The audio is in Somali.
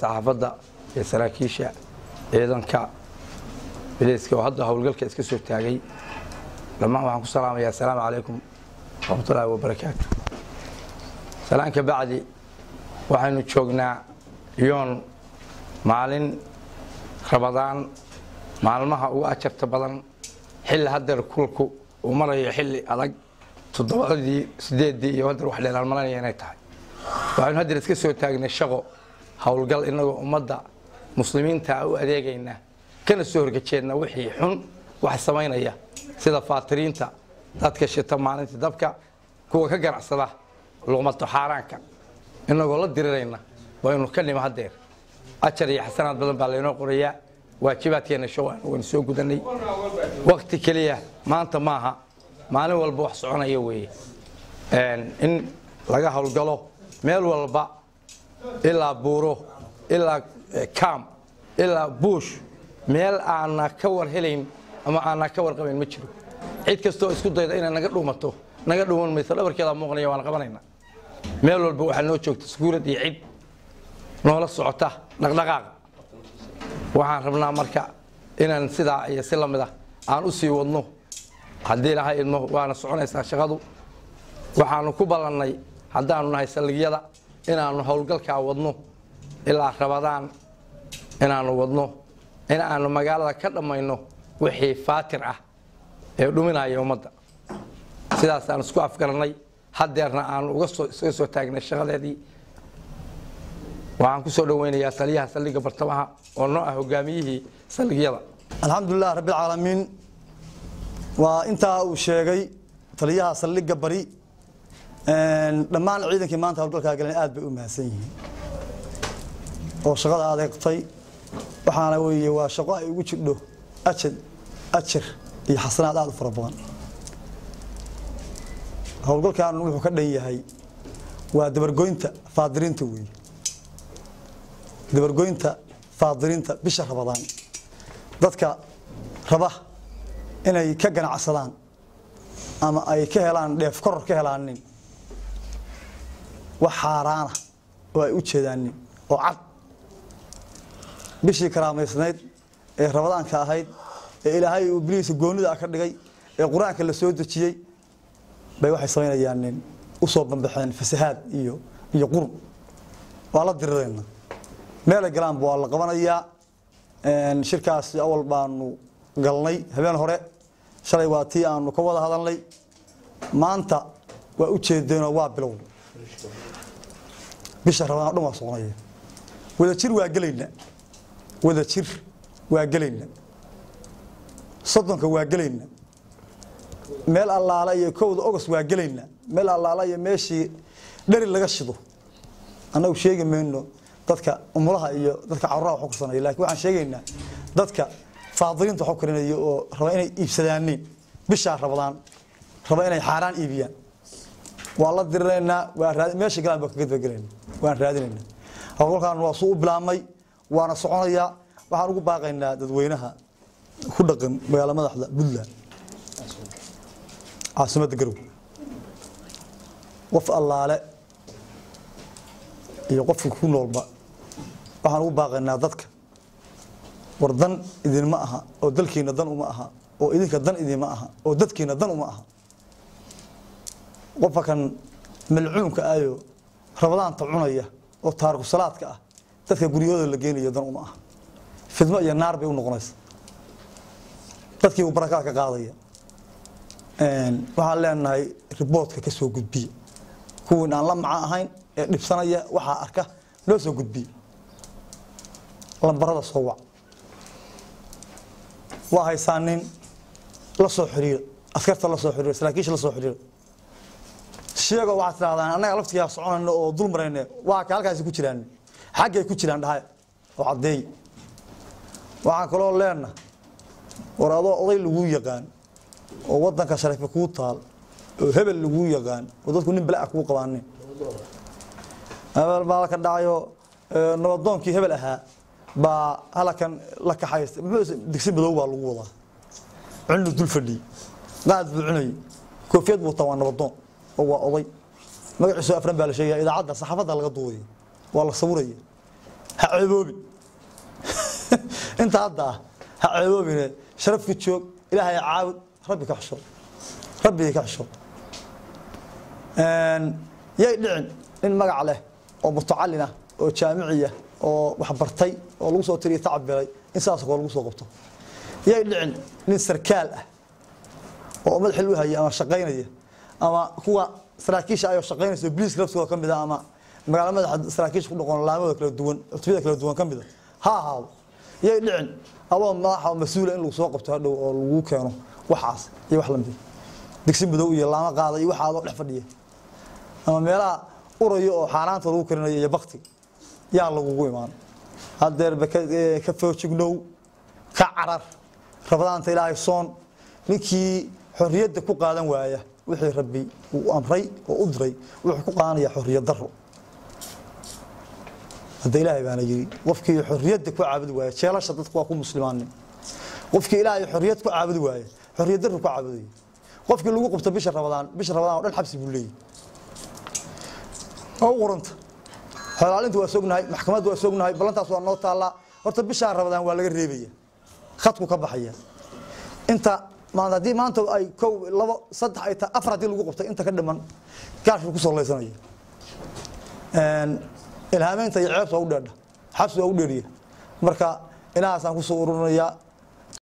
saxaafadda iyo saraakiisha ciidanka bileyska oo hadda howlgalka iska soo taagay dhammaan waxaan ku salaamayaa assalaamu calaykum waraxmatullaahi wabarakaatu salaan ka bacdi waxaynu joognaa yoon maalin rabadaan maalmaha ugu ajarta badan xilli hadeer kulku uu marayo xilli adag toddobadii sideeddii iyo hadeer wax dheelaan malanaya inay tahay waxaynu hadeer iska soo taagnay shaqo howlgal inagoo ummadda muslimiinta u adeegayna kana soo horgejeedna wixii xun wax samaynaya sida faatiriinta dadka shita maalintii dabka kuwa ka ganacsada luqmato xaaraanka inagoo la dirirayna waynu ka nima hadeer ajar iyo xasanaad badan baa laynoo qorayaa waajibaadkeena show waynu soo gudanay wakti keliya maanta maaha maalin walba wax soconaya weeye in laga howlgalo meel walba ilaa buuro ilaa cam ilaa buush meel aana ka war helayn ama aana ka warqabayn ma jiro cid kastoo isku dayda inay naga dhuumato naga dhuuman mayso dhabarkeeda muuqanaya waan qabanayna meel walba waxaa noo joogta sukuurad iyo cid noola socota dhaqdhaqaaqa waxaan rabnaa marka inaan sidaa iyo si lamid ah aan u sii wadno haddii ilahay idmo waana soconaysaa shaqadu waxaanu ku ballannay haddaanu nahay saldhigyada inaanu howlgalkaa wadno ilaa rabadaan inaanu wadno in aanu magaalada ka dhammayno wixii faatir ah ee dhuminaya ummadda sidaasaan isku afgarannay hadeerna aanu isaga soo taagnay shaqadeedii waxaan ku soo dhoweynayaa taliyaha saldhigga bartamaha oo noo ah hogaamiyihii saldhigyada alxamdulilah rabbilcaalamiin waa intaa uu sheegay taliyaha saldhigga bari dhammaan ciidankii maanta howlgalkaa galeen aad bay u mahadsan yihiin oo shaqada adeegtay waxaana weeye waa shaqo ay ugu jidho ajad ajar iyo xasanaad aada u fara badan howlgalkan wuxuu ka dhan yahay waa dabargoynta faadiriinta weeye dabargoynta faadiriinta bisha rabadaan dadka raba inay ka ganacsadaan ama ay ka helaan dheef koror ka helaanin wax xaaraana oo ay u jeedaanin oo cad bishii karaamaysnayd ee rabadaanka ahayd ee ilaahay uu biliisa goonida ka dhigay ee qur-aanka la soo dejiyey bay waxay samaynayaan usoo bambaxeen fasahaad iyo iyo qurun waa la dirirayna meelay galaanba waa la qabanayaa shirkaasi awal baanu galnay habeen hore shalay waa tii aanu ka wada hadalnay maanta waa u jeedeenoo waa bilow bisha rabadaan o dhan waa soconaya wadajir waa gelayna wadajir waa gelayna soddonka waa gelayna meel allaala iyo kowda ogos waa gelayna meel allaala iyo meeshii dheri laga shido annagu sheegi mayno dadka umulaha iyo dadka caruraha wax u karsanaya lakin waxaan sheegaynaa dadka faadiliinta wax u karinaya oo raba inay iibsadaaniin bishaa rabadaan raba inay xaaraan iibiyaan waa la dirinaynaa waa meesha galaan baa kaga dabagelayna waan raadinaynaa howlgalkan waa suu u bilaabmay waana soconayaa waxaan ugu baaqaynaa dadweynaha ku dhaqan magaala madaxda puntland caasimadda garow qof allaale iyo qofka ku noolba waxaan ugu baaqaynaa dadka war dan idinma aha oo dalkiina dan uma aha oo idinka dan idinma aha oo dadkiina dan uma aha qofka kan malcuunka ayo rabadaanta cunaya oo taariku salaadka ah dadka guryahooda la geenayo dan uma aha fidmo iyo naar bay u noqonaysa dadkii uu barakaad ka qaadaya waxaan leenahay riboodka ka soo gudbiya kuwiin aan la maca ahayn ee dhibsanaya waxaa arka loo soo gudbiya lambarada soo wac waa haysaa nin la soo xiriira askarta la soo xiriira saraakiisha la soo xiriira sheego waxaad tidhahdaan annaga laftigaa soconayno oo dul marayne waa ka halkaasi ku jiraan xaggay ku jiraan dhahay oo caddeey waxaan kaloo leenna war adoo oday laguu yaqaan oo wadanka sharafe kuu taal oo hebel laguu yaqaan oo dadku nin bala kuu qabaanin hebel baa ka dhacayo nabadoonkii hebel ahaa baa halakan la kaxaysta muxuu digsi madow baa lagu wadaa cunnu dul fadhiyey qaad buu cunayay koofiyad buu taa waa nabadoon oo waa oday magaciisu afran baa la sheegaya idaacadda saxaafadda laga duudaya waa la sawiraya ha ceeboobin inta hadda ah ha ceeboobine sharafka joog ilaahay caabud rabbi ka xusho rabbi ka xusho yay dhicin nin magac leh oo mutacalin ah oo jaamiciya oo waxbartay oo lagu soo tiriya tacab belay in saas koo lagu soo qabto yay dhicin nin sarkaal ah oo madax xil u haya ama shaqaynaya ama kuwa saraakiisha ayoo shaqaynaysa biliiska laftooda ka mid ah ama magaalo madaxa saraakiisha ku dhaqoon laamada kala duwan cutubada kala duwan ka mid a ha ahaado yay dhicin adoo madaxa oo mas-uula in lagu soo qabto hadhow oo lagu keeno waxaas iyo wax lamid digsi madow iyo laama qaada iyo waxa adoo dhex fadhiya ama meelaha urayo oo xaaraanta lagu karinayo iyo bakti yaa lagugu imaan hadeerba ka foojignow ka carar rabadaanta ilaahay soon ninkii xorriyadda ku qaadan waaya wixii rabbi uu amray oo u diray wuxuu ku qaadanaya xorriyad daro hadda ilaahay baana yiri qofkii xorriyadda ku caabudi waaya jeelasha dadku waa ku muslimaanin qofkii ilaahay xorriyad ku caabudi waaya xorriyad daro ku caabudaya qofkii lagu qabto bisha rabadaan bisha rabadaan oo dhan xabsi buu leeyahay oo qoranta xolaalinta waa sognahay maxkamadda waa sognahay ballantaas waa noo taallaa horta bishaan rabadaan waa laga reebaya khadku ka baxaya inta maanta haddii maanta ay kow labo saddex ay tahay afar haddii lagu qabtay inta ka dhiman gaashku ku soo leysanaya ilhaameynta iyo ceebta waa u dheerdha xabsi waa u dheeriya marka inahaasaan kusoo ururinayaa